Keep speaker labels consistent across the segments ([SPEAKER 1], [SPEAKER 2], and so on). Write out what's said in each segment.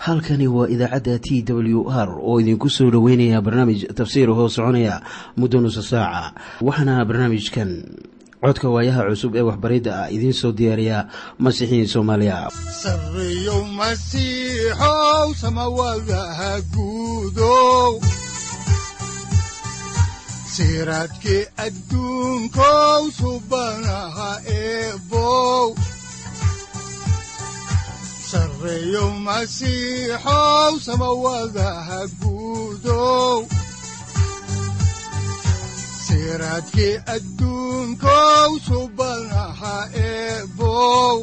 [SPEAKER 1] halkani waa idaacadda t w r oo idinku soo dhoweynaya barnaamij tafsiir hoo soconaya muddo nusa saaca waxaana barnaamijkan codka waayaha cusub ee waxbaridda ah idiin soo diyaariya masiixiin soomaaliya
[SPEAKER 2] sareyow masiixow samawadaha guudow siraadkii adduunkow subanaha eebow sareyow masiixow samawadaha guudow siraadkii adduunkow subanaha eebow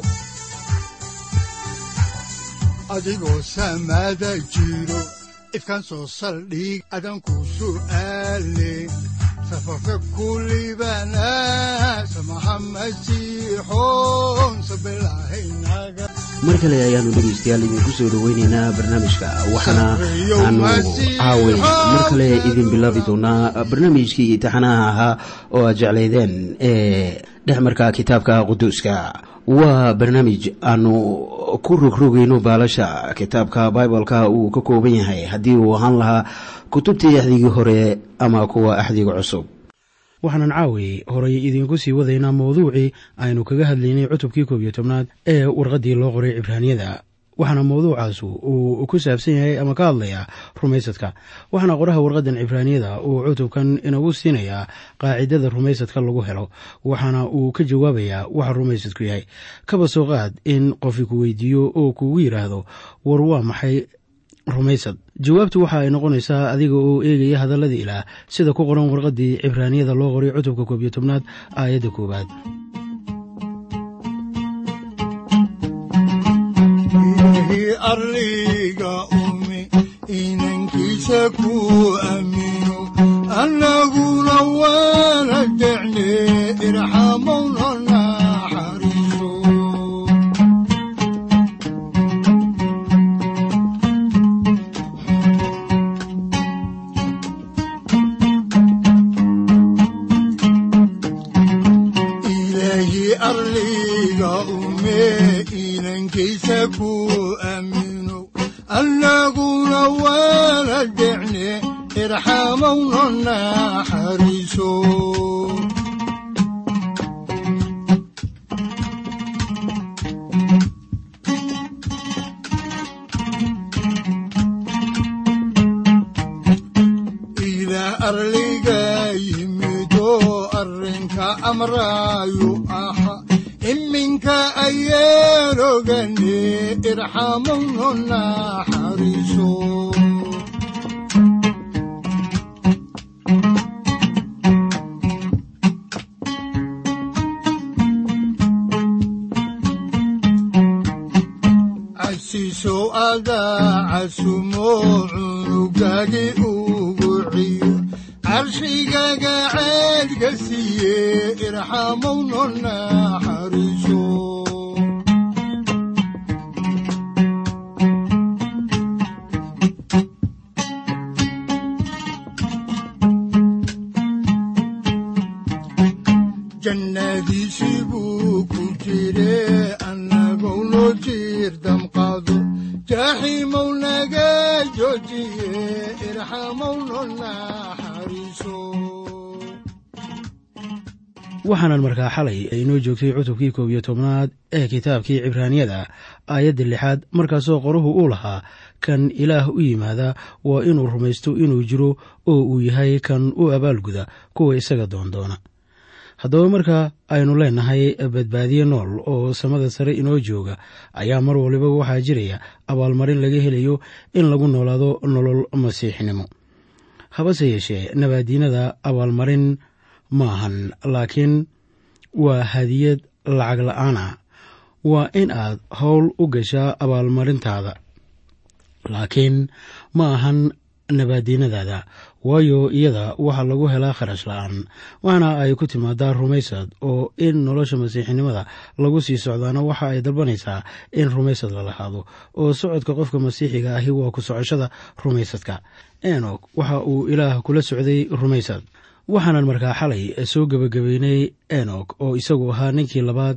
[SPEAKER 2] adigoo samaada jiro ifkaan soo saldhig adanku su'aale safarka kulibana samaha masiixoon sabilahaynaga
[SPEAKER 1] mar kale ayaanu dhegaystayaal idinku soo dhoweyneynaa barnaamijka waxaana aanu caaway mar kale idin bilaabi doonaa barnaamijkii taxanaha ahaa oo aad jeclaydeen ee dhexmarka kitaabka quduuska waa barnaamij aanu ku rogrogayno baalasha kitaabka bibaleka uu ka kooban yahay haddii uu ahaan lahaa kutubtii axdigii hore ama kuwa axdiga cusub
[SPEAKER 3] waxaanan caawi horay idiinku sii wadaynaa mawduucii aynu kaga hadlaynay cutubkii koob iyo tobnaad ee warqaddii loo qoray cibraaniyada waxaana mawduucaasu uu ku saabsan yahay ama ka hadlayaa rumaysadka waxaana qoraha warqaddan cibraaniyada uu cutubkan inagu siinayaa qaacidada rumaysadka lagu helo waxaana uu ka jawaabayaa waxa rumaysadku yahay kaba soo qaad in qofi ku weydiiyo oo kugu yidhaahdo war waa maxay rumaysad jawaabtu waxa ay noqonaysaa adiga oo eegaya hadallada ilaah sida ku qoran warqaddii cibraaniyada loo qoray cutubka koob iyo tobnaad aayadda koowaad
[SPEAKER 2] arliga umi inankiisa ku amino annaguna waana decne irxamowna naxariiso ilaahi arliga ume inankiisa ku amino annaguna waana decne irxamowna naxariiso ilaa arliga yimido arrinka amraayu aha iminka ayeenogane irxamowno naxariiso casiisow adaa casumo cunugagi ugu ciyo carshigaga ceedka siiye irxamowno naxariiso jannadiisii buu ku jire annagou noo jiir damqaado jaaxiimow naga joojiye irxamowno naxariiso
[SPEAKER 3] waxaanan markaa xalay inoo joogtay cutubkii koob iyo tobnaad ee kitaabkii cibraaniyada aayadda lixaad markaasoo qoruhu uu lahaa kan ilaah u yimaada waa inuu rumaysto inuu jiro oo uu yahay kan u abaalguda kuwa isaga doondoona haddaba marka aynu leenahay badbaadiye nool oo samada sare inoo jooga ayaa mar waliba waxaa jiraya abaalmarin laga helayo in lagu noolaado nolol masiixnimo habase yeeshee nabaadiinada abaalmarin maahan laakiin waa hadiyad lacag la-aana waa in aad howl u gashaa abaalmarintaada laakiin ma ahan nabaadiinadaada waayo iyada waxaa lagu helaa kharash la-aan waxaana ay ku timaadaa rumaysad oo in nolosha masiixinimada lagu sii socdaana waxa ay dalbanaysaa in rumaysad la lahaado oo socodka qofka masiixiga ahi waa ku socoshada rumaysadka enok waxa uu ilaah kula socday rumaysad waxaanan markaa xalay soo gebagabeynay enok oo isagu ahaa ninkii labaad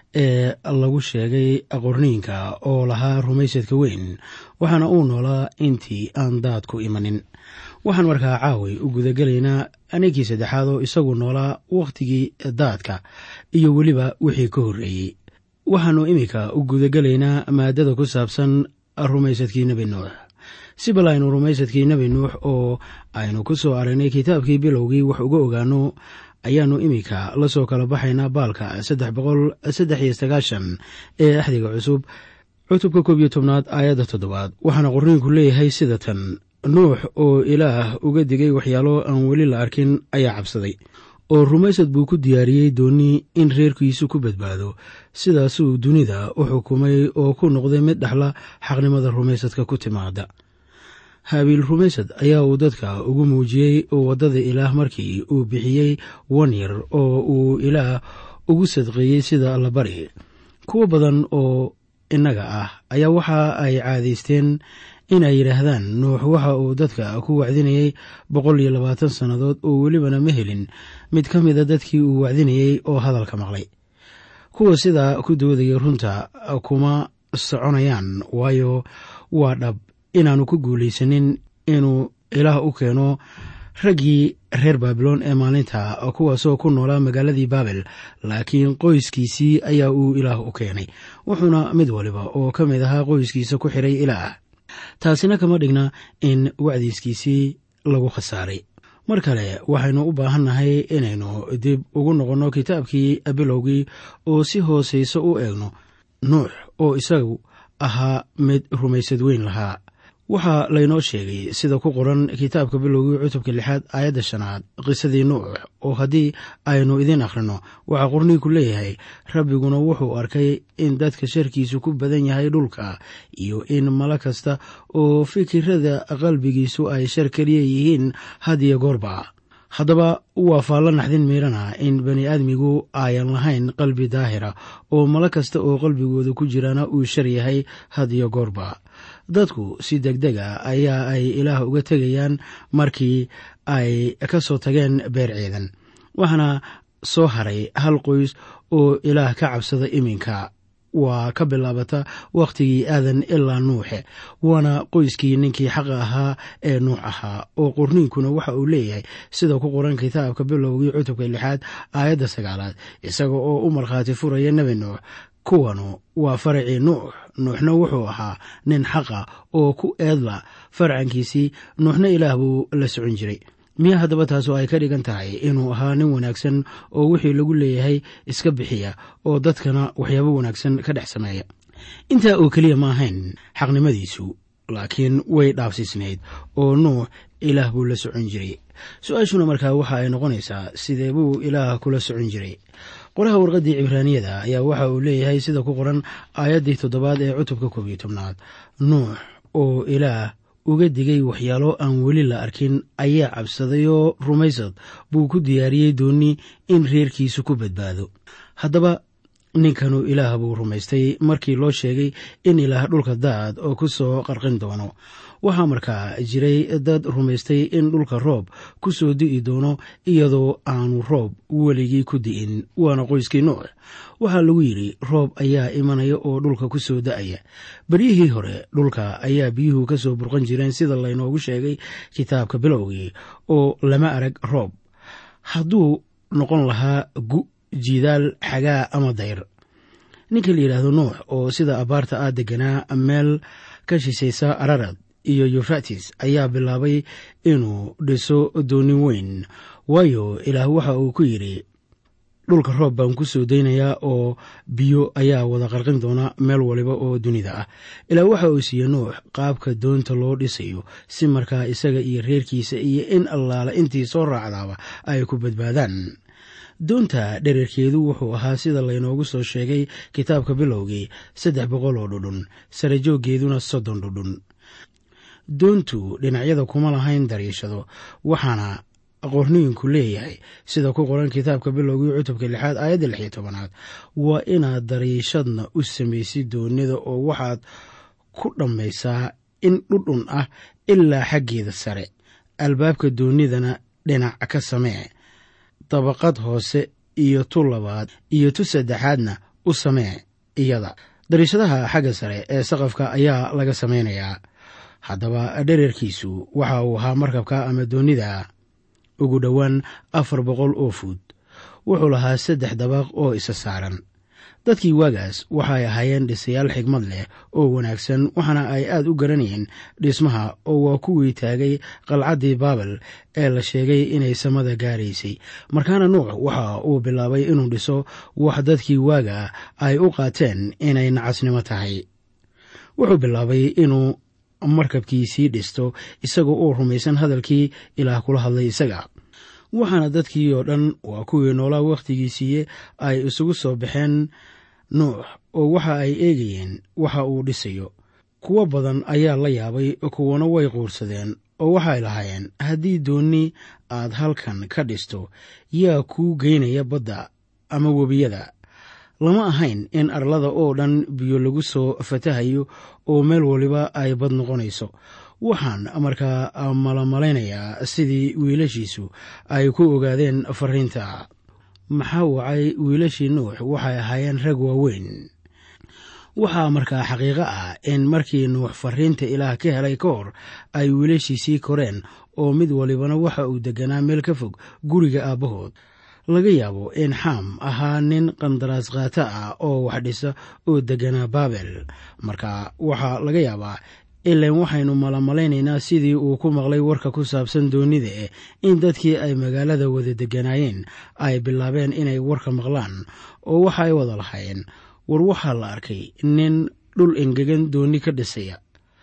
[SPEAKER 3] ee lagu sheegay qorniinka oo lahaa rumaysadka weyn waxaana uu noolaa intii aan daadku imanin waxaan markaa caaway u gudagelaynaa ninkii saddexaad oo isagu noolaa wakhtigii daadka iyo weliba wixii ka horreeyey waxaannu iminka u gudagelaynaa maadada ku saabsan rumaysadkii nebi nuux si bal aynu rumaysadkii nebi nuux oo aynu ku soo aragnay kitaabkii bilowgii wax uga ogaano ayaannu iminka la soo kala baxaynaa baalka saddex boqol saddex iyo sagaashan ee axdiga cusub cutubka koob iyo tobnaad aayadda toddobaad waxaana qorniinku leeyahay sida tan nuux oo ilaah uga digay waxyaalo aan weli la arkin ayaa cabsaday oo rumaysad buu ku diyaariyey doonnii in reerkiisu ku badbaado sidaasuu dunida u xukumay oo ku noqday mid dhexla xaqnimada rumaysadka ku timaada haabiil rumaysad ayaa uu dadka ugu muujiyey waddada ilaah markii uu bixiyey wan yar oo uu ilaah ugu sadqeeyey sida allabari kuwo badan oo innaga ah ayaa waxa ay caadaysteen inay yidhaahdaan nuux waxa uu dadka ku wacdinayey boqol iyo labaatan sannadood oo welibana ma helin mid ka mida dadkii uu wacdinayey oo hadalka maqlay kuwa sidaa ku doodaya runta kuma soconayaan waayo waa dhab inaannu ku guulaysanin inuu ilaah u keeno raggii reer baabiloon ee maalinta kuwaasoo ku noolaa magaaladii baabel laakiin qoyskiisii ayaa uu ilaah u keenay wuxuuna mid waliba oo ka mid ahaa qoyskiisa ku xiray ilaah taasina kama dhigna in wacdiiskiisii lagu khasaaray mar kale waxaynu u baahannahay inaynu dib ugu noqonno kitaabkii bilowgii oo si hoosayso u eegno nuux oo isagu ahaa mid rumaysad weyn lahaa waxaa laynoo sheegay sida ku qoran kitaabka bilowgii cutubka lixaad aayadda shanaad qisadii nuux oo haddii aynu idiin akhrino waxaa qorniinku leeyahay rabbiguna wuxuu arkay in dadka sharkiisu ku badan yahay dhulka iyo in malo kasta oo fikirada qalbigiisu ay shar keliya yihiin had iyo goorba haddaba waa faallo naxdin miirana in bani aadmigu ayan lahayn qalbi daahira oo malo kasta oo qalbigooda ku jirana uu shar yahay had iyo goorba dadku si deg deg a ayaa ay ilaah uga tegayaan markii ay ka soo tageen beer ciidan waxaana soo haray hal qoys oo ilaah ka cabsada iminka waa ka bilaabata wakhtigii aadan ilaa nuuxe waana qoyskii ninkii xaqa ahaa ee nuux ahaa oo qorniinkuna waxa uu leeyahay sida ku qoran kitaabka bilowgii cutubka lixaad aayadda sagaalaad isaga oo u markhaati furaya nebi nuux kuwanu waa faracii nuux nuuxna wuxuu ahaa nin xaqa oo ku eedla farcankiisii nuuxna ilaah buu la socon jiray miya haddaba taasu ay ka dhigan tahay inuu ahaa nin wanaagsan oo wixii lagu leeyahay iska bixiya oo dadkana waxyaabo wanaagsan ka dhex sameeya intaa oo keliya ma ahayn xaqnimadiisu laakiin way dhaafsiisnayd oo nuux ilaah buu la socon jiray su-aashuna markaa waxa ay noqonaysaa sidee buu ilaah kula socon jiray qoraha warqaddii cibraaniyada ayaa waxa uu leeyahay sida ku qoran aayaddii toddobaad ee cutubka koob iyo tobnaad nuux oo ilaah uga digay waxyaalo aan weli la arkin ayaa cabsaday oo rumaysad buu ku diyaariyey doonni in reerkiisu ku badbaado haddaba ninkanu ilaah buu rumaystay markii loo sheegay in ilaah dhulka daad oo ku soo qarqin doono waxaa markaa jiray dad rumaystay in dhulka roob ku soo di'i doono iyadoo aanu roob weligii ku di'in waana qoyskii nuux waxaa lagu yidhi roob ayaa imanaya oo dhulka ku soo da'aya beryihii hore dhulka ayaa biyuhu ka soo burqan jireen sida laynoogu sheegay kitaabka bilowgii oo lama arag roob hadduu noqon lahaa gu jidaal xagaa ama dayr ninka la yidhaahdo nuux oo sida abaarta ah deganaa meel ka shisaysa ararad iyo yufratis ayaa bilaabay inuu dhiso doonin weyn waayo ilaah waxa uu ku yidhi dhulka roob baan ku soo daynayaa oo biyo ayaa wada qarqin doona meel waliba oo dunida ah ilaah waxa uu siiyey nuux qaabka doonta loo dhisayo si markaa isaga iyo reerkiisa iyo in allaala intii soo raacdaaba ay ku badbaadaan doonta dhererkeedu wuxuu ahaa sida laynoogu soo sheegay kitaabka bilowgii saddex boqol oo dhudhun sare jooggeeduna soddon dhudhun doontu dhinacyada kuma lahayn dariishado waxaana qorniinku leeyahay sida ku qoran kitaabka bilowgii cutubka lixaad aayadda lix iyo tobanaad waa inaad dariishadna u samaysid doonida oo waxaad ku dhammaysaa in dhudhun ah ilaa xaggeeda sare albaabka doonidana dhinac ka samee dabaqad hoose iyo tu labaad iyo tu saddexaadna u samee iyada dariishadaha xagga sare ee saqafka ayaa laga samaynayaa haddaba dhererkiisu waxa uu ahaa markabka ama doonida ugu dhowaan afar boqol oo fuud wuxuu lahaa saddex dabaq oo isa saaran dadkii waagaas waxay ahaayeen dhisayaal xigmad leh oo wanaagsan waxaana ay aad u garanayeen dhismaha oo waa kuwii taagay qalcaddii baabel ee la sheegay inay samada gaaraysay markaana nuux waxa uu bilaabay inuu dhiso wax dadkii waaga ay u qaateen inay nacasnimo tahay wuxuu bilaabay inuu markabkiisii dhisto isagoo uu rumaysan hadalkii ilaah kula hadlay isaga waxaana dadkii oo dhan waa kuwii noolaa wakhtigiisiiye ay isugu soo baxeen nuux oo waxa ay eegayeen waxa uu dhisayo kuwo badan ayaa la yaabay kuwana way quursadeen oo waxay lahaayeen haddii doonni aad halkan ka dhisto yaa kuu geynaya badda ama webiyada lama ahayn in arlada oo dhan biyo lagu soo fatahayo oo meel waliba ay bad noqonayso waxaan markaa malamaleynayaa sidii wiilashiisu ay ku ogaadeen fariinta maxaa wacay wiilashii nuux waxay ahaayeen rag waaweyn waxaa markaa xaqiiqo ah in markii nuux fariinta ilaah ka helay ka hor ay wiilashiisii koreen oo mid walibana waxa uu deganaa meel ka fog guriga aabbahood laga yaabo in xaam ahaa nin qandaraas khaata ah oo wax dhisa oo deganaa baabel marka waxaa laga yaabaa ilan waxaynu malamaleynaynaa sidii uu ku maqlay warka ku saabsan doonida eh in dadkii ay magaalada wada deganaayeen ay bilaabeen inay warka maqlaan oo waxa ay wada lahaayeen war waxaa la arkay nin dhul engegan dooni ka dhisaya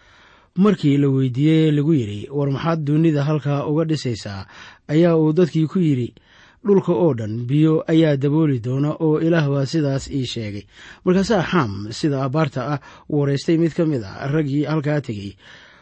[SPEAKER 3] markii la weydiiyey lagu yidhi war maxaad doonida halkaa uga dhisaysaa ayaa uu dadkii ku yidhi dhulka oo dhan biyo ayaa dabooli doona oo ilaah baa sidaas ii sheegay markaasaa xaam sida abaarta ah waraystay mid ka mid a raggii halkaa tegey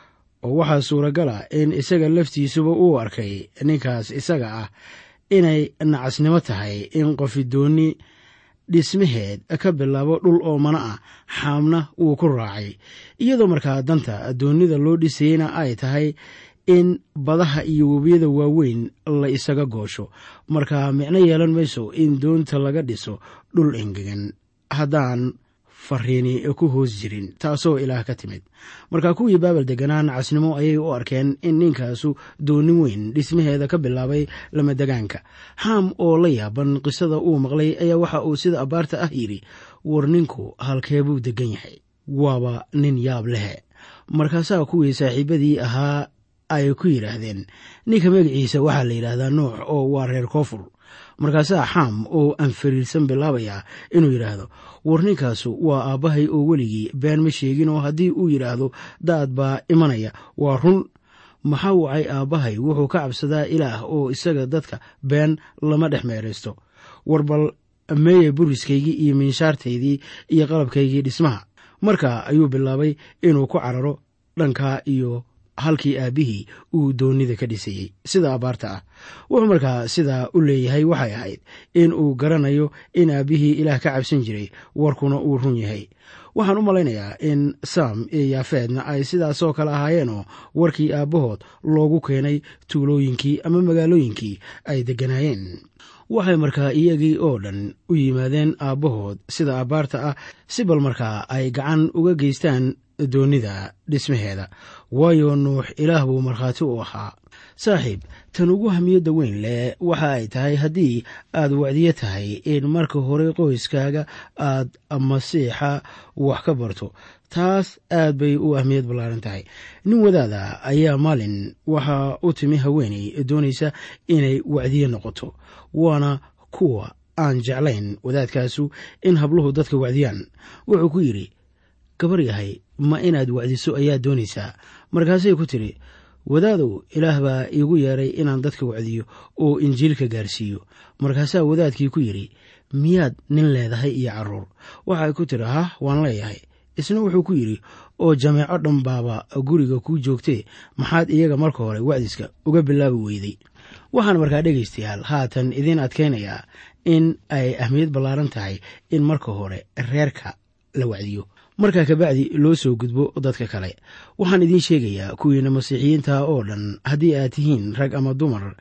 [SPEAKER 3] oo waxaa suuragal ah in isaga laftiisuba uu arkay ninkaas isaga ah inay nacasnimo tahay in qofi dooni dhismaheed ka bilaabo dhul oomana ah xaamna wuu ku raacay iyadoo markaa danta doonida loo dhisayeyna ay tahay in badaha iyo webiyada waaweyn la isaga goosho marka micno yeelan mayso in doonta laga dhiso dhul engegan haddaan fariini ku hoos jirin taasoo ilaah ka timid marka kuwii baabel deganaa nacasnimo ayay u arkeen in ninkaasu doonin weyn dhismaheeda ka bilaabay lamadegaanka xaam oo la yaaban qisada uu maqlay ayaa waxa uu sida abaarta ah yidhi war ninku halkee buu degan yahay waaba nin yaab lehe markaasaa kuwii saaxiibadii ahaa ay ku yidhaahdeen ninka magaciisa waxaa la yidhaahdaa nuux oo waa reer koonfur markaasaa xaam oo anfariirsan bilaabaya inuu yidhaahdo war ninkaasu waa aabbahay oo weligii been ma sheegin oo haddii uu yidhaahdo daad baa imanaya waa run maxaa wacay aabbahay wuxuu ka cabsadaa ilaah oo isaga dadka been lama dhex meeraysto war bal meeye buriskaygii iyo minshaartaydii iyo qalabkaygii dhismaha marka ayuu bilaabay inuu ku cararo dhankaa iyo halkii aabbihii uu doonida ka dhisayey sida abaarta ah wuxuu markaa sidaa u leeyahay waxay ahayd in uu garanayo in aabbihii ilaah ka cabsan jiray warkuna uu run yahay waxaan u malaynayaa in saam iyo yaafeedna ay sidaasoo kale ahaayeenoo warkii aabbahood loogu keenay tuulooyinkii ama magaalooyinkii ay degganaayeen waxay markaa iyagii oo dhan u yimaadeen aabbahood sida abaarta ah si bal markaa ay gacan uga geystaan doonida dhismaheeda waayo nuux ilaah buu markhaati u ahaa saaxiib tan ugu hamiyadda weyn leh waxa ay tahay haddii aad wacdiyo tahay in marka hore qoyskaaga aad masiixa wax ka barto taas aad bay u ahmiyad ballaaran tahay nin wadaada ayaa maalin waxaa u timi haweeney doonaysa inay wacdiye noqoto waana kuwa aan jeclayn wadaadkaasu in habluhu dadka wacdiyaan wuxuu ku yidhi gabar yahay ma inaad wacdiso ayaa doonaysaa markaasay ku tidhi wadaadow ilaah baa iigu yeeray inaan dadka wacdiyo oo injiilka gaarsiiyo markaasaa wadaadkii ku yidhi miyaad nin leedahay iyo carruur waxay ku tidhi hah waan leeyahay isna wuxuu ku yidhi oo jameeco dhan baaba guriga kuu joogtee maxaad iyaga marka hore wacdiska uga bilaabi weyday waxaan markaa dhegaystayaal haatan idiin adkaynayaa in ay ahmiyad ballaaran tahay in marka hore reerka la wacdiyo markaa kabacdi loo soo gudbo dadka kale waxaan idiin sheegayaa kuwiina masiixiyiinta oo dhan haddii aad tihiin rag ama dumar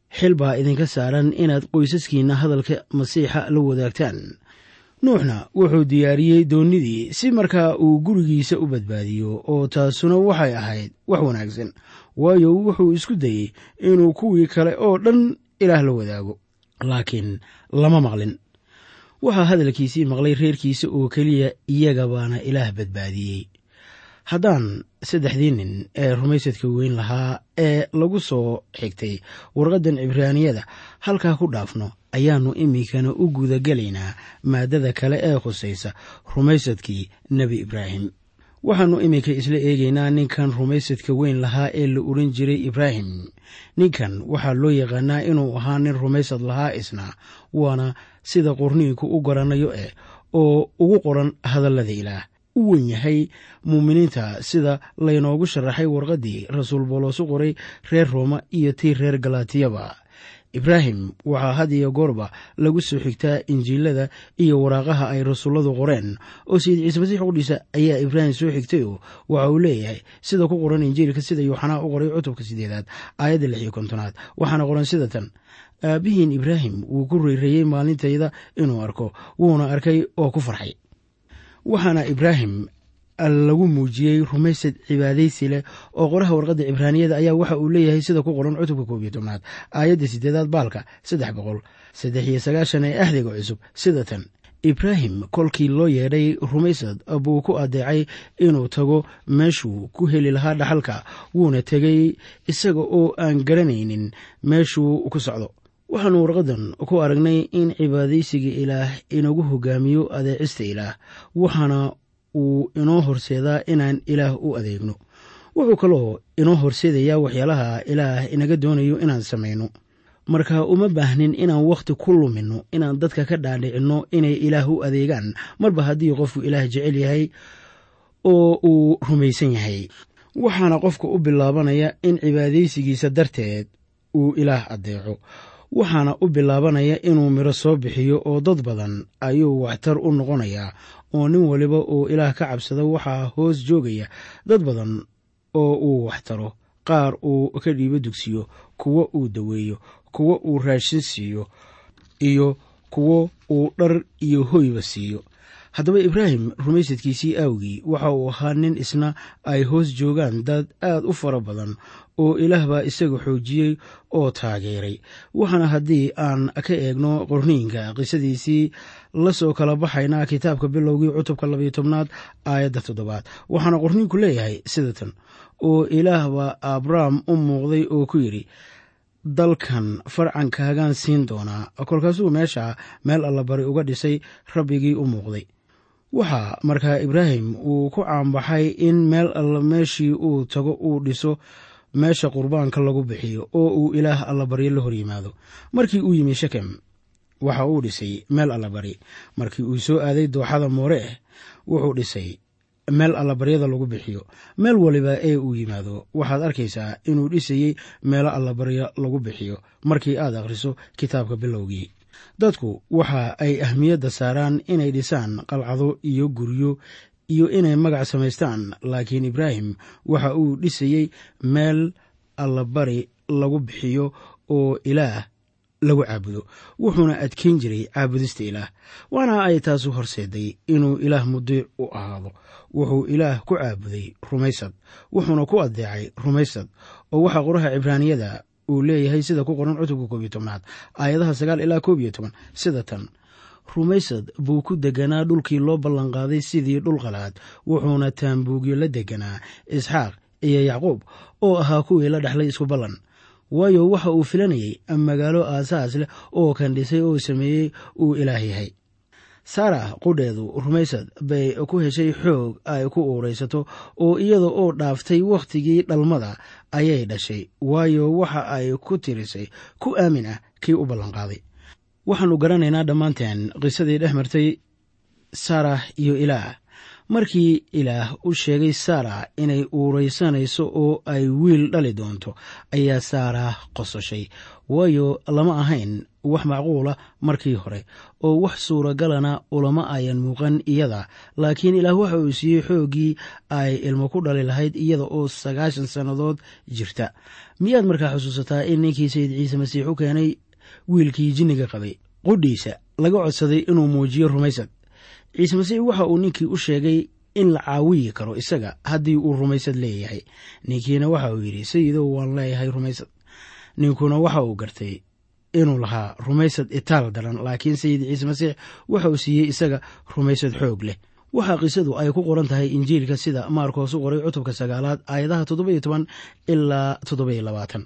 [SPEAKER 3] xil baa idinka saaran inaad qoysaskiinna hadalka masiixa la wadaagtaan nuuxna wuxuu diyaariyey doonnidii si markaa uu gurigiisa u badbaadiyo oo taasuna waxay ahayd wax wanaagsan waayo wuxuu isku dayey inuu kuwii kale oo dhan ilaah la wadaago laakiin lama maqlin waxaa hadalkiisii maqlay reerkiisa oo keliya iyaga baana ilaah badbaadiyey haddaan saddexdii nin ee rumaysadka weyn lahaa ee lagu soo xigtay warqaddan cibraaniyada halkaa ku dhaafno ayaannu iminkana u gudagelaynaa maaddada kale ee khusaysa rumaysadkii nebi ibraahim waxaannu iminka isla eegaynaa ninkan rumaysadka weyn lahaa ee la odhan jiray ibraahim ninkan waxaa loo yaqaanaa inuu ahaa nin rumaysad lahaa isna waana sida qorniinku u garanayo eh oo ugu qoran hadallada ilaah u wen yahay muuminiinta sida laynoogu sharaxay warqaddii rasuul booloosu qoray reer rooma iyo tii reer galaatiyaba ibraahim waxaa had iyo goorba lagu soo xigtaa injiilada iyo waraaqaha ay rasuulladu qoreen oo sayid ciise masiix qudhiisa ayaa ibraahim soo xigtay oo waxa uu leeyahay sida ku qoran injiilka sida yuuxanaa u qoray cutubka sideedaad aayadda lix iyo kontonaad waxaana qoran sida tan aabbihiin ibraahim wuu ku reereeyey maalintayda inuu arko wuuna arkay oo ku farxay waxaana ibraahim lagu muujiyey rumaysad cibaadaysi leh oo qoraha warqadda cibraaniyada ayaa waxa uu leeyahay sida ku qoran cutubka koob iyo tobnaad aayadda sideedaad baalka saddex boqol saddex iyo sagaashan ee ahdiga cusub sida tan ibraahim kolkii loo yeedhay rumaysad buu ku adeecay inuu tago meeshuu ku heli lahaa dhaxalka wuuna tegey isaga oo aan garanaynin meeshuu ku socdo waxaannu warqaddan ku aragnay in cibaadaysiga ilaah inagu hogaamiyo adeecista ilaah waxaana uu inoo horseedaa inaan ilaah u adeegno wuxuu kaloo inoo horseedayaa waxyaalaha ilaah inaga doonayo inaan samayno marka uma baahnin inaan wakhti ku luminno inaan dadka ka dhaadhicinno inay ilaah u adeegaan marba haddii qofku ilaah jecel yahay oo uu rumaysan yahay waxaana qofka u bilaabanaya in cibaadaysigiisa darteed uu ilaah adeeco waxaana u bilaabanaya inuu midho soo bixiyo oo dad badan ayuu waxtar u noqonayaa oo nin waliba oo ilaah ka cabsada waxaa hoos joogaya dad badan oo uu waxtaro qaar uu ka dhiibo dugsiyo kuwo uu daweeyo kuwo uu raashin siiyo iyo kuwo uu dhar iyo hoyba siiyo haddaba ibraahim rumaysadkiisii aawgii waxa uu ahaa nin isna ay hoos joogaan dad aad u fara badan oo ilaah baa isaga xoojiyey oo taageeray waxaana haddii aan ka eegno qorniinka qisadiisii lasoo kala baxaynaa kitaabka bilowgii cutubka labayo tobnaad aayadda toddobaad waxaana qorniinku leeyahay sida tan oo ilaah baa abrahm u muuqday oo ku yidhi dalkan farcankaagaan siin doonaa kolkaasuu meesha meel allabari uga dhisay rabbigii u muuqday waxaa markaa ibraahim uu ku caanbaxay in meel alla meeshii uu tago uu dhiso meesha qurbaanka lagu bixiyo oo uu ilaah allabaryo la hor yimaado markii uu yimi shekem waxa uu dhisay meel allabari markii uu soo aaday dooxada moore ah wuxuu dhisay meel allabaryada lagu bixiyo meel waliba ee uu yimaado waxaad arkaysaa inuu dhisayey meelo allabaryo lagu bixiyo markii aad akhriso kitaabka bilowgii dadku waxa ay ahmiyadda saaraan inay dhisaan qalcado iyo guryo iyo inay magac samaystaan laakiin ibraahim waxa uu dhisayey meel allabari lagu bixiyo oo ilaah lagu caabudo wuxuuna adkeyn jiray caabudista ilaah waana ay taasu horseeday inuu ilaah mudiic u ahaado wuxuu ilaah ku caabuday rumaysad wuxuuna ku adeecay rumaysad oo waxaa qoraha cibraaniyada uu leeyahay sida ku qoran cutubka koob iyo tobnaad aayadaha sagaal ilaa koob iyo toban sida tan rumaysad buu ku deganaa dhulkii loo ballanqaaday sidii dhul qalaad wuxuuna taambuugyo la deganaa isxaaq iyo yacquub oo ahaa kuwii la dhexlay isku ballan waayo waxa uu filanayay magaalo aasaas leh oo kan dhisay oo sameeyey uu ilaah yahay saara qudheedu rumaysad bay ku heshay xoog ay ku uuraysato oo iyada oo dhaaftay wakhtigii dhalmada ayay dhashay waayo waxa ay ku tirisay ku aamin ah kii u ballanqaaday waxaannu garanaynaa dhammaanteen qisadii dhex martay saara iyo ilaah markii ilaah u sheegay saara inay uuraysanayso oo ay wiil dhali doonto ayaa saara qososhay waayo lama ahayn wax macquula markii hore oo wax suuragalana ulama ayan muuqan iyada laakiin ilaah waxa uu siiyey xooggii ay ilmo ku dhali lahayd iyada oo sagaashan sannadood jirta miyaad markaa xusuusataa in ninkii sayid ciise masiix u keenay wiilkii jinniga qabay qudhiisa laga codsaday inuu muujiyo rumaysad ciise masiix waxa uu ninkii u sheegay in la caawiyi karo isaga haddii uu rumaysad leeyahay ninkiina waxa uu yidhi sayidow waan leeyahay rumaysad ninkuna waxa uu gartay inuu lahaa rumaysad itaal daran laakiin sayid ciise masiix waxa uu siiyey isaga rumaysad xoog leh waxaa qisadu ay ku qoran tahay injiilka sida maarkoos u qoray cutubka sagaalaad aayadaha toddobayo toban ilaa toddobayo labaatan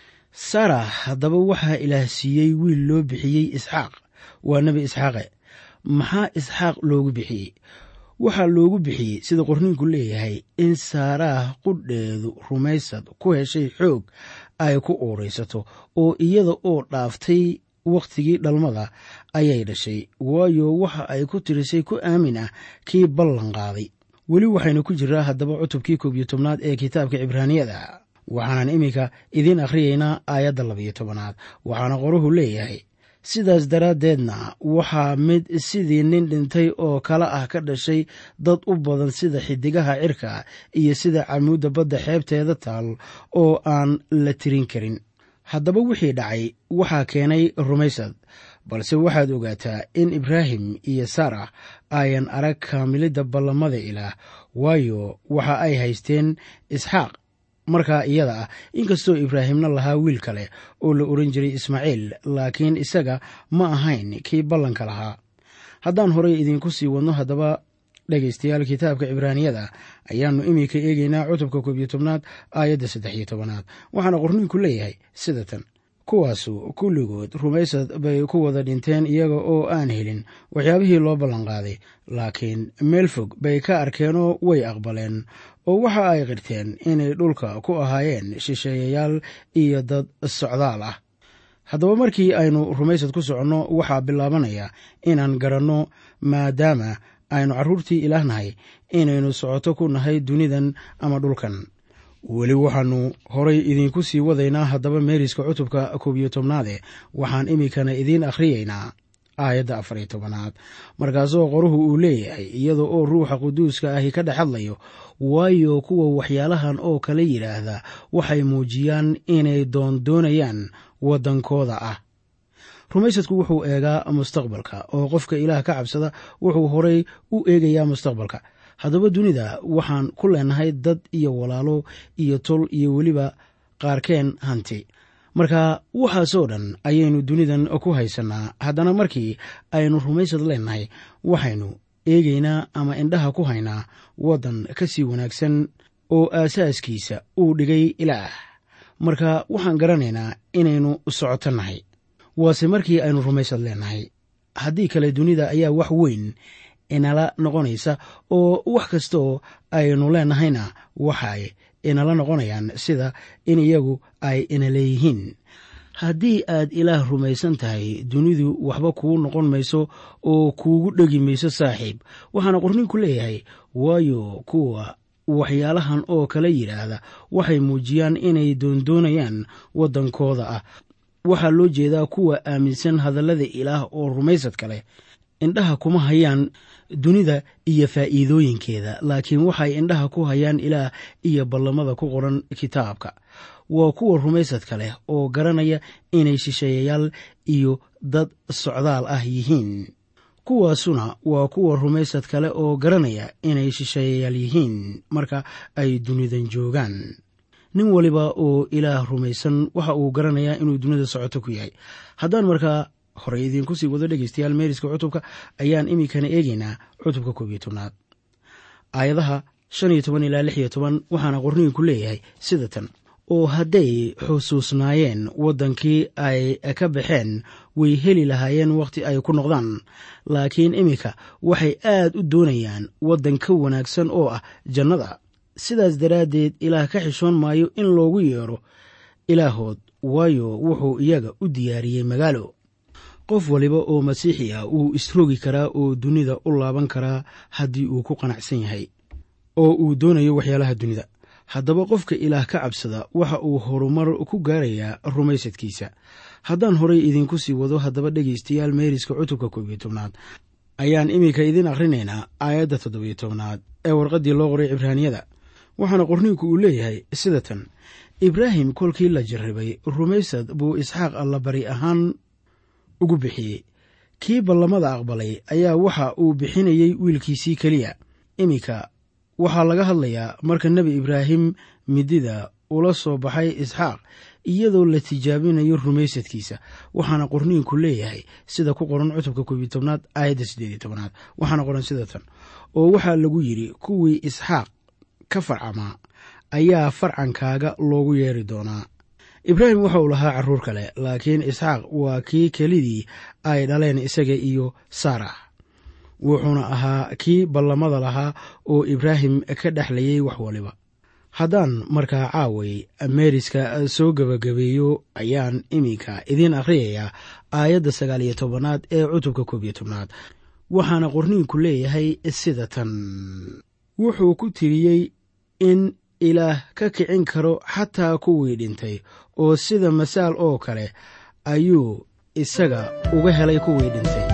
[SPEAKER 3] sara haddaba waxaa ilaah siiyey wiil loo bixiyey isxaaq waa nebi isxaaqe maxaa isxaaq loogu bixiyey waxaa loogu bixiyey sida qorniinku leeyahay in saaraah qudheedu rumaysad ku heshay xoog ay ku uuraysato oo iyada oo dhaaftay wakhtigii dhalmada ayay dhashay waayo waxa ay ku tirisay ku aamin ah kii ballan qaaday weli waxaynu ku jiraa haddaba cutubkii koob iyo tobnaad ee kitaabka cibraaniyada waxaanan iminka idiin akhriyaynaa aayadda labiyo tobanaad waxaana qoruhu leeyahay sidaas daraaddeedna waxaa mid sidii nin dhintay oo kale ah ka dhashay dad u badan sida xidigaha cirka iyo sida camuudda badda xeebteeda taal oo aan la tirin karin haddaba wixii dhacay waxaa keenay rumaysad balse waxaad ogaataa in ibraahim iyo sara ayan arag kaamilidda ballamada ilaah waayo waxa ay haysteen isxaaq markaa iyada ah inkastoo ibraahimna lahaa wiil kale oo la oran jiray ismaaciil laakiin isaga ma ahayn kii ballanka lahaa haddaan horey idiinku sii wadno haddaba dhegaystayaal kitaabka cibraaniyada ayaannu iminka eegeynaa cutubka koob iyo tobnaad aayadda saddex iyo tobanaad waxaana qorniinku leeyahay sida tan kuwaasu kulligood rumaysad bay ku wada dhinteen iyaga oo aan helin waxyaabihii loo ballanqaaday laakiin meel fog bay ka arkeenoo way aqbaleen oo waxa ay qirteen inay dhulka ku ahaayeen shisheeyayaal iyo dad socdaal ah haddaba markii aynu rumaysad ku soconno waxaa bilaabanaya inaan garanno maadaama aynu carruurtii ilaah nahay inaynu socoto ku nahay dunidan ama dhulkan weli waxaannu horay idiinku sii wadaynaa haddaba meeriska cutubka koob iyo tobnaade waxaan iminkana idiin akhriyaynaa aayadda afar iyo tobanaad markaasoo qoruhu uu leeyahay iyada oo ruuxa quduuska ahi ka dhex hadlayo waayo kuwa waxyaalahan oo kale yidhaahda waxay muujiyaan inay doondoonayaan waddankooda ah rumaysadku wuxuu eegaa mustaqbalka oo qofka ilaah ka cabsada wuxuu horay u eegayaa mustaqbalka haddaba dunida waxaan ku leenahay dad iyo walaalo iyo tol iyo weliba qaarkeen hanti marka waxaasoo dhan ayaynu dunidan ku haysannaa haddana markii aynu rumaysad leenahay waxaynu eegaynaa ama indhaha ku haynaa waddan ka sii wanaagsan oo aasaaskiisa uu dhigay ilaah marka waxaan garanaynaa inaynu socoto nahay waase markii aynu rumaysad leenahay haddii kale dunida ayaa wax weyn inala noqonaysa oo wax kastaoo aynu leenahayna waxay inala noqonayaan sida in iyagu ay ina leeyihiin haddii aad ilaah rumaysan tahay dunidu waxba kuu noqon mayso oo kuugu dhegi mayso saaxiib waxaana qorninku leeyahay waayo kuwa waxyaalahan oo kale yidhaahda waxay muujiyaan inay doondoonayaan waddankooda ah waxaa loo jeedaa kuwa aaminsan hadallada ilaah oo rumaysadka leh indhaha kuma hayaan dunida iyo faa'iidooyinkeeda laakiin waxay indhaha ku hayaan ilaah iyo ballamada ku qoran kitaabka waa kuwa rumaysadka leh oo garanaya inay shisheeyayaal iyo dad socdaal ah yihiin kuwaasuna waa kuwa rumaysad kale oo garanaya inay shisheeyayaal yihiin marka ay dunidan joogaan nin waliba oo ilaah rumaysan waxa uu garanayaa inuu dunida socoto ku yahay haddaan markaa horey idiinku sii wado dhegeystayaal meeriska cutubka ayaan iminkana eegeynaa cutubka koob iyo tobnaad aayadaha shan iyo toban ilaa lix iyo toban waxaana qorniinku leeyahay sida tan oo hadday xusuusnaayeen waddankii ay ka baxeen way heli lahaayeen wakhti ay ku noqdaan laakiin iminka waxay aad u doonayaan waddan ka wanaagsan oo ah jannada sidaas daraaddeed ilaah ka xishoon maayo in loogu yeedho ilaahood waayo wuxuu iyaga u diyaariyey magaalo qof waliba oo masiixi ah wuu isrogi karaa oo dunida u laaban karaa haddii uu ku qanacsan yahay oo uu doonayo waxyaalaha dunida haddaba qofka ilaah ka cabsada waxa uu horumar ku gaarayaa rumaysadkiisa haddaan horay idinku sii wado haddaba dhegaystayaal meeriska cutubka koob iyo tobnaad ayaan iminka idiin akhrinaynaa aayadda toddobiyo tobnaad ee warqaddii loo qoray cibraaniyada waxaana qorniinku uu leeyahay sida tan ibraahim kolkii la jarribay rumaysad buu isxaaq allabari ahaan ugu bixiyey kii ballamada aqbalay ayaa waxa uu bixinayey wiilkiisii keliya iminka waxaa laga hadlayaa marka nebi ibraahim midida ula soo baxay isxaaq iyadoo la tijaabinayo rumaysadkiisa waxaana qorniinku leeyahay sida ku qoran cutubka koobiyo tobnaad aayadda siddeediyo tobnaad waxaana qoran sida tan oo waxaa lagu yidhi kuwii isxaaq ka farcamaa ayaa farcankaaga loogu yeeri doonaa ibraahim waxa uu lahaa carruur kale laakiin isxaaq waa kii kelidii ay dhaleen isaga iyo saarax wuxuuna ahaa kii ballamada lahaa oo ibraahim ka dhexlayay wax waliba haddaan markaa caaway meeriska soo gebagabeeyo ayaan iminka idiin akhriyayaa aayadda sagaal iyo tobanaad ee cutubka koob iyo tobnaad waxaana qorniinku leeyahay sida tan wuxuu ku tiriyey in ilaah ka kicin karo xataa kuwii dhintay oo sida masaal oo kale ayuu isaga uga helay kuwii dhintay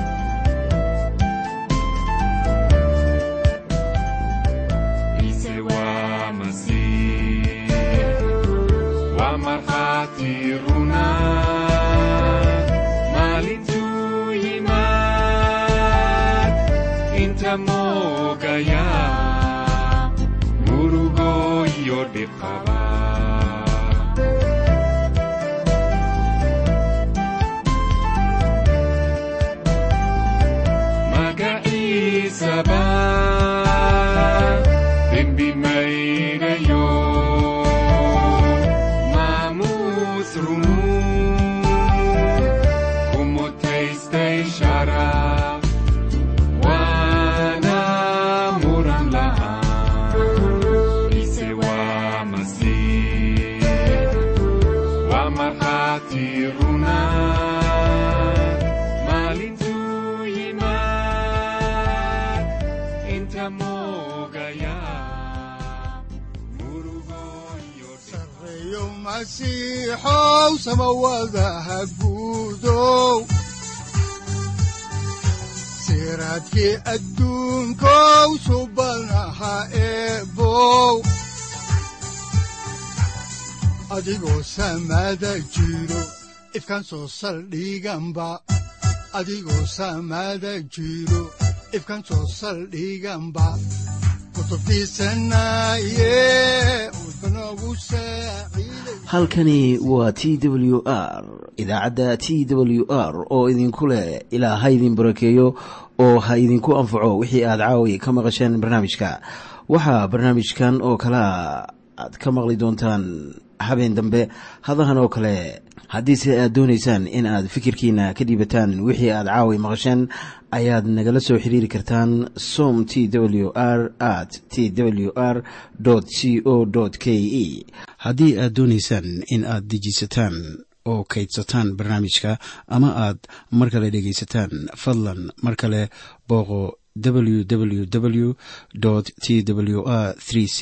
[SPEAKER 2] masiixow samawadaha guudow siraadkii adduunkow subanaha eebow adigoo samada jiro ifkan soo saldhiganba adigoo samada jiro ifkan soo saldhiganba
[SPEAKER 1] halkani waa t w r idaacadda t w r oo idinku leh ilaa ha idin barakeeyo oo ha idinku anfaco wixii aad caawi ka maqasheen barnaamijka waxaa barnaamijkan oo kalea aad ka maqli doontaan habeen dambe hadahan oo kale haddiise aad doonaysaan in aad fikirkiina ka dhiibataan wixii aad caawi maqasheen ayaad nagala soo xiriiri kartaan som t w r at t w r c o k e haddii aad doonaysaan in aad dejiisataan oo kaydsataan barnaamijka ama aad mar kale dhegaysataan fadlan mar kale booqo www t w r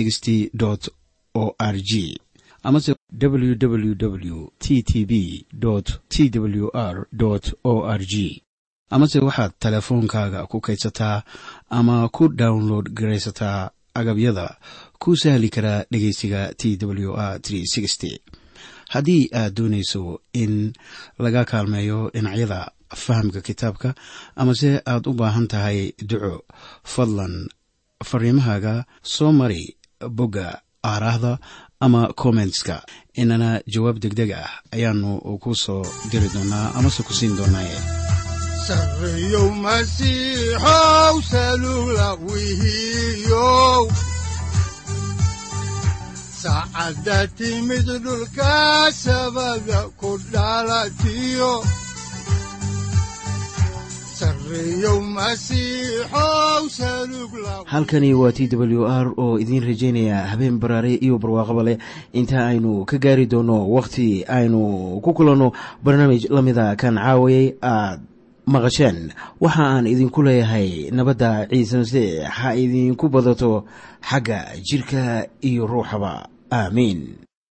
[SPEAKER 1] o r g amase www t t b t w r o r g amase waxaad teleefoonkaaga ku kaydsataa ama ku download garaysataa agabyada ku sahli karaa dhegeysiga t w r haddii aad doonayso in laga kaalmeeyo dhinacyada fahamka kitaabka amase aad u baahan tahay duco fadlan fariimahaaga soo mari bogga aaraahda ama kommentska inana jawaab degdeg ah ayaanu ku soo diri doonaa amase ku siin doonaaye
[SPEAKER 2] sareyow masiixow salula wihiyow saacadda timid dhulka sabada ku dhalatiyo
[SPEAKER 1] halkani waa t w r oo idiin rajaynaya habeen baraare iyo barwaaqaba leh inta aynu ka gaari doono wakhti aynu ku kulanno barnaamij la mida kan caawayay aad maqasheen waxa aan idinku leeyahay nabadda ciise masiix ha idinku badato xagga jidhka iyo ruuxaba aamiin